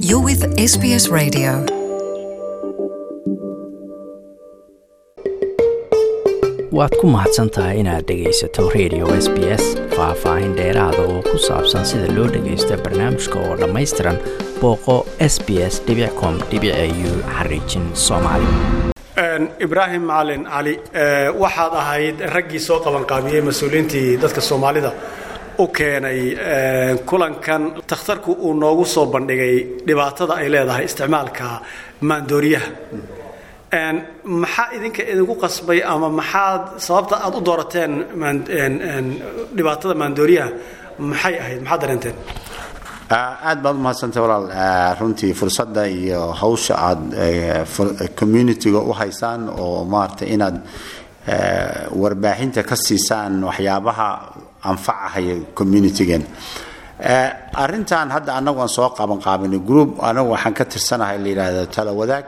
You're with SBS Radio. waad ku mahadsan tahay inaad dhegaysato radio s b s faah-faahin dheeraada oo ku saabsan sida loo dhagaysto barnaamijka oo dhammaystiran booqo s b s com u xariijin soomaali ibraahim macalin cali waxaad ahayd raggii soo qabanqaabiyey mas-uuliyiintii dadka soomaalida u keenay kulankan takhtarku uu noogu soo bandhigay dhibaatada ay leedahay isticmaalka maandooriyaha maxaa idinka idinku qasbay ama maxaad sababta aad u doorateen dhibaatada maandooriyaha maxay ahayd maxaad dareenteen aad baad umahadsantay walaal runtii fursadda iyo hawsha aad communitiga u haysaan oo maaragtay inaad warbaahinta ka siisaan waxyaabaha anfacahaya communitigan arintan hadda anagu aan soo qaban qaabinay group anagu waxaan ka tirsanahay la yidhaahdo tala wadaag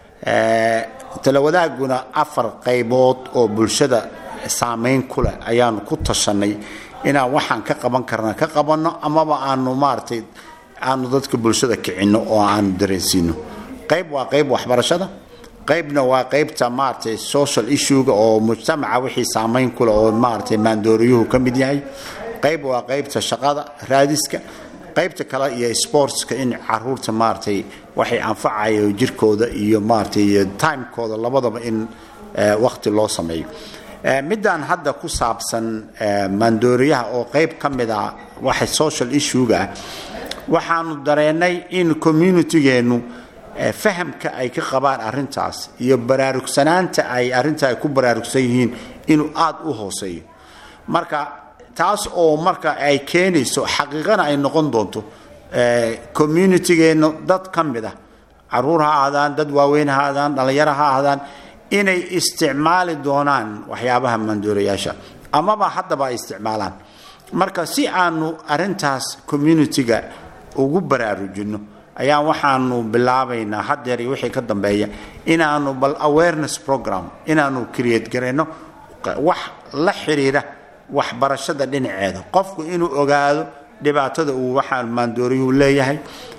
talawadaaguna afar qaybood oo bulshada saameyn ku leh ayaanu ku tashanay inaan waxaan ka qaban karna ka qabanno amaba aanu maaratay aanu dadka bulshada kicinno oo aanu dareensiino qayb waa qayb waxbarashada qaybna waa qaybta maaratay social issuega oo mujtamaca wixii saameyn kuleh oo maaratay maandooriyuhu ka mid yahay qayb waa qaybta shaqada raadiska qaybta kale iyo sportska in caruurta maaratay waxay anfacayo jirkooda iyo maaratay iyo timekooda labadaba in waqti loo sameeyo midaan hadda ku saabsan maandooriyaha oo qayb ka mid a waxa social issuega ah waxaanu dareenay in communitigeenu fahamka ay ka qabaan arintaas iyo baraarugsanaanta ay arinta ay ku baraarugsan yihiin inuu aada u hooseeyo marka taas oo marka ay keenayso xaqiiqana ay noqon doonto communitigeenu dad ka mid ah caruur ha ahaadaan dad waaweyn ha ahaadaan dhallinyaro ha ahaadaan inay isticmaali doonaan waxyaabaha maandoorayaasha amaba haddaba ay isticmaalaan marka si aanu arintaas communitiga ugu baraarujinno ayaa waxaanu bilaabaynaa hadeer iyo wixii ka dambeeya inaanu bal awareness program inaanu create garayno wax la xiriira waxbarashada dhinaceeda qofku inuu ogaado dhibaatada uu waxaa maandooriyuhu leeyahay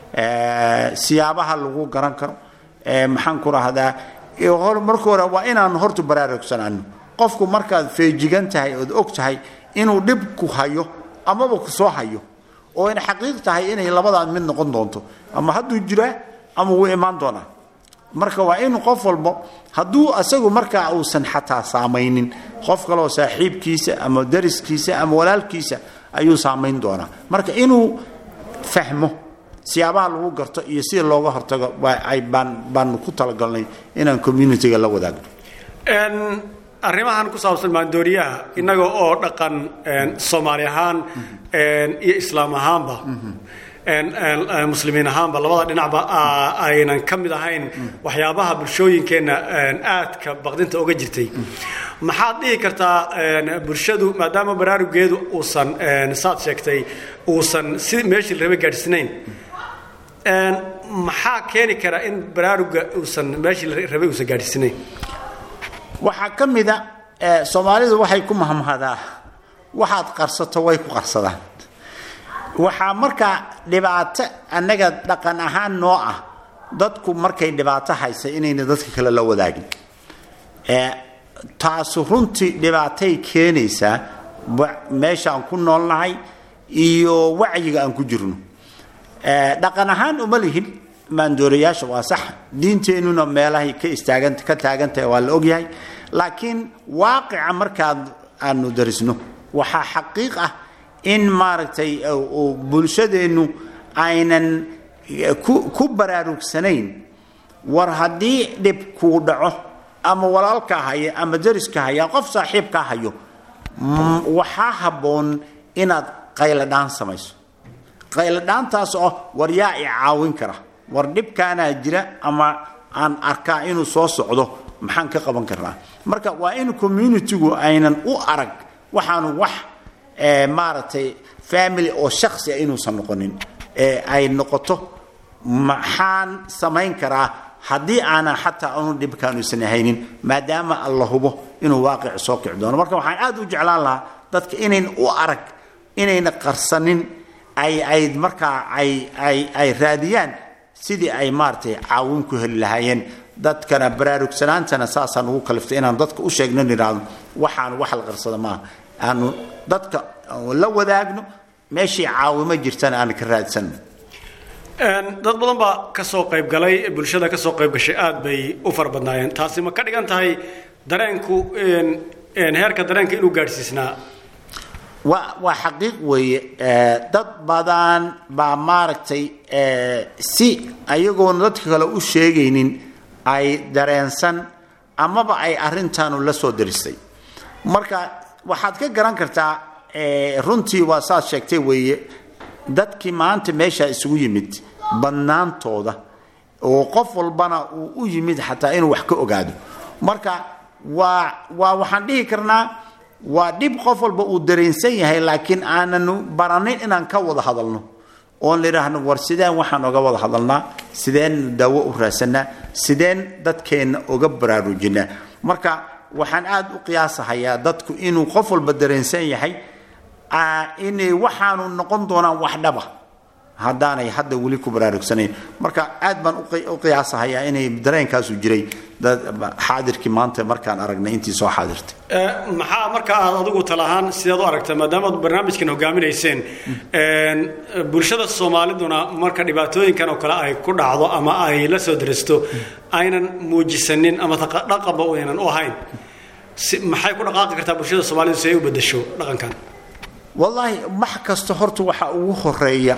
siyaabaha lagu garan karo maxaan ku rahdaa marka hore waa inaanu horta baraarugsanaano qofku markaad feejigan tahay ood og tahay inuu dhib ku hayo amaba ku soo hayo oo in xaqiiq tahay inay labadaa mid noqon doonto ama hadduu jiraa ama wuu imaan doonaa marka waa in qof walbo hadduu asagu markaa uusan xataa saamaynin qof kaleoo saaxiibkiisa ama dariskiisa ama walaalkiisa ayuu saamayn doonaa marka inuu fahmo siyaabaha lagu garto iyo sida looga hortago baanu ku talagalnay inaan communitiga la wadaagno arrimahan ku saabsan maandooriyaha innaga oo dhaqan soomaali ahaan iyo islaam ahaanba muslimiin ahaanba labada dhinacba aynan ka mid ahayn waxyaabaha bulshooyinkeenna aadka baqdinta oga jirtay maxaad dhihi kartaa bulshadu maadaama baraarugeedu uusan saad sheegtay uusan si meeshii la raba gaadhsinayn maxaa keeni kara in baraaruga uusan meeshii la rabay uusan gaadhsinayn waxaa ka mida soomaalidu waxay ku mahmahdaa waxaad qarsato way ku qarsadaan waxaa markaa dhibaato annaga dhaqan ahaan noo ah dadku markay dhibaato haysa inayna dadka kale la wadaagin taasu runtii dhibaatay keenaysaa meesha aan ku noolnahay iyo wacyiga aan ku jirno dhaqan ahaan uma lihin maandoorayaasha waa sax diinteennuna meelahay ka istaagan ka taagantahay waa la ogyahay laakiin waaqica markaad aanu darisno waxaa xaqiiq ah in maaragtay bulshadeennu aynan ku baraarugsanayn war haddii dhib kuu dhaco ama walaalkaa haya ama dariska haya qof saaxiibkaa hayo waxaa habboon inaad qayladhaan samayso qayladhaantaas oo war yaa i caawin kara war dhibkaanaa jira ama aan arkaa inuu soo socdo maxaan ka qaban karnaa marka waa in communitigu aynan u arag waxaanu wax maaragtay family oo shaksi a inuusan noqonin ay noqoto maxaan samayn karaa haddii aanan xataa anu dhibkaanuusan haynin maadaama alla hubo inuu waaqic soo kici doono marka waxaan aad u jeclaan lahaa dadka inayn u arag inayna qarsanin ay ay markaa ay ay ay raadiyaan sidii ay maaragtay caawin ku heli lahaayeen dadkana baraarugsanaantana saasaan ugu kaliftay inaan dadka u sheegno nidhaahdo waxaan wax la qarsada maaha aanu dadka la wadaagno meeshii caawimo jirtana aan ka raadsanno dad badan baa ka soo qayb galay bulshada ka soo qayb gashay aad bay u fara badnaayeen taasi ma ka dhigan tahay dareenku heerka dareenka inuu gaadhsiisnaa waa waa xaqiiq weeye dad badan baa maaragtay si ayagoona dadka kale u sheegaynin ay dareensan amaba ay arintaanu la soo daristay marka waxaad ka garan kartaa runtii waa saad sheegtay weeye dadkii maanta meeshaa isugu yimid badnaantooda oo qof walbana uu u yimid xataa inuu wax ka ogaado marka waa waa waxaan dhihi karnaa waa dhib qof walba uu dareensan yahay laakiin aananu baranin inaan ka wada hadalno oon layidhaahno war sideen waxaan oga wada hadalnaa sideen daawo u raadsanaa sideen dadkeenna oga baraarujinaa marka waxaan aada u qiyaasahayaa dadku inuu qof walba dareensan yahay inay waxaanu noqon doonaan wax dhaba haddaanay hadda weli ku baraarugsanayn marka aad baan u qiyaasahayaa inay dareenkaasu jiray xaadirkii maanta markaan aragnay intii soo xaadirtay maxaa marka aad adigu talahaan sidaad u aragta maadaamaad barnaamijkan hogaaminayseen bulshada soomaaliduna marka dhibaatooyinkan oo kale ay ku dhacdo ama ay la soo daristo aynan muujisanin ama dhaqanba aynan u ahayn maxay ku dhaqaaqi kartaa bulshada soomaalidu si ay u bedesho dhaqankan wallaahi wax kasta horta waxa ugu horeeya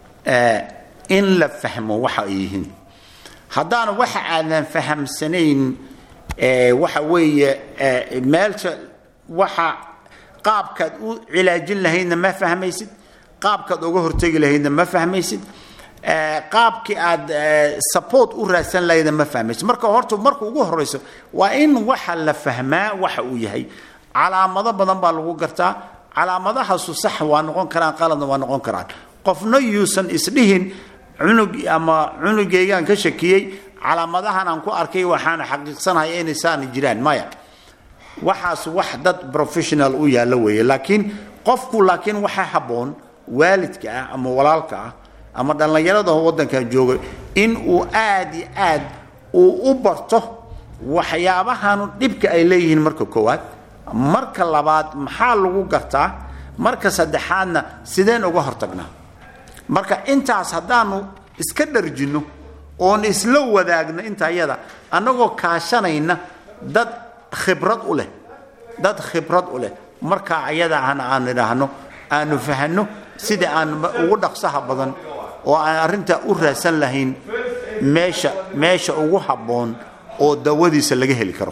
in la fahmo waxa ay yihiin haddaana waxa aadan fahamsanayn waxa weeye meelsha waxa qaabkaad u cilaajin lahaydna ma fahmaysid qaabkaad uga hortegi lahaydna ma fahmaysid qaabkii aad support u raadsan lahaydna ma fahmaysid marka horta marka ugu horeyso waa in waxa la fahmaa waxa uu yahay calaamado badan baa lagu gartaa calaamadahaasu sax waa noqon karaan qaladna waa noqon karaan qofna yuusan isdhihin cunug ama cunugaygaan ka shakiyey calaamadahan aan ku arkay waxaana xaqiiqsanahay inay saana jiraan maya waxaas wax dad professional u yaallo weeye laakiin qofku laakiin waxaa habboon waalidka ah ama walaalka ah ama dhallinyarada waddankan jooga in uu aad iyo aad uu u barto waxyaabahanu dhibka ay leeyihiin marka koowaad marka labaad maxaa lagu gartaa marka saddexaadna sideen uga hortagnaa marka intaas haddaanu iska dharjinno oon isla wadaagno inta yada annagoo kaashanayna dad khibrad u leh dad khibrad u leh markaa ayada ahna aan idhaahno aanu fahanno sida aan ugu dhaqsaha badan oo aan arrintaa u raadsan lahayn meesha meesha ugu habboon oo dawadiisa laga heli karo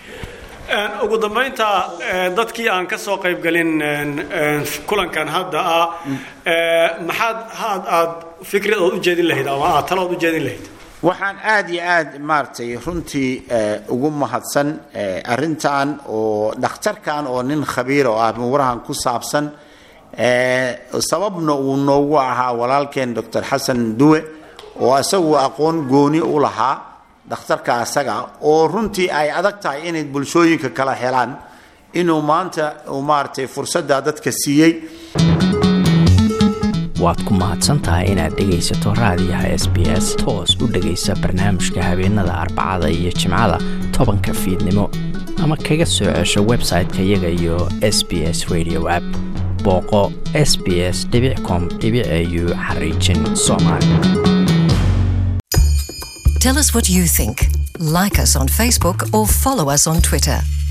ugu dambaynta dadkii aan ka soo qaybgalin kulankan hadda ah maxaad had aad fikrad ood u jeedin lahayd ama aad talo ood u jeedin lahayd waxaan aada iyo aad maaragtay runtii ugu mahadsan arrintan oo dhakhtarkan oo nin khabiir oo ah muwarahan ku saabsan sababna uu noogu ahaa walaalkeen doctor xasan duwe oo isagu aqoon gooni u lahaa dhakhtarka asaga oo runtii ay adag tahay inay bulshooyinka kala helaan inuu maanta uu maaragtay fursadda dadka siiyey waad ku mahadsantahay inaad dhegaysato raadiyaha s b s toos u dhegaysa barnaamijka habeenada arbacada iyo jimcada tobanka fiidnimo ama kaga soo cesho website-ka iyaga iyo s b s radio app booqo s b s com au xariijin soomaali Tell us what you think. Like us on Facebook or follow us on Twitter.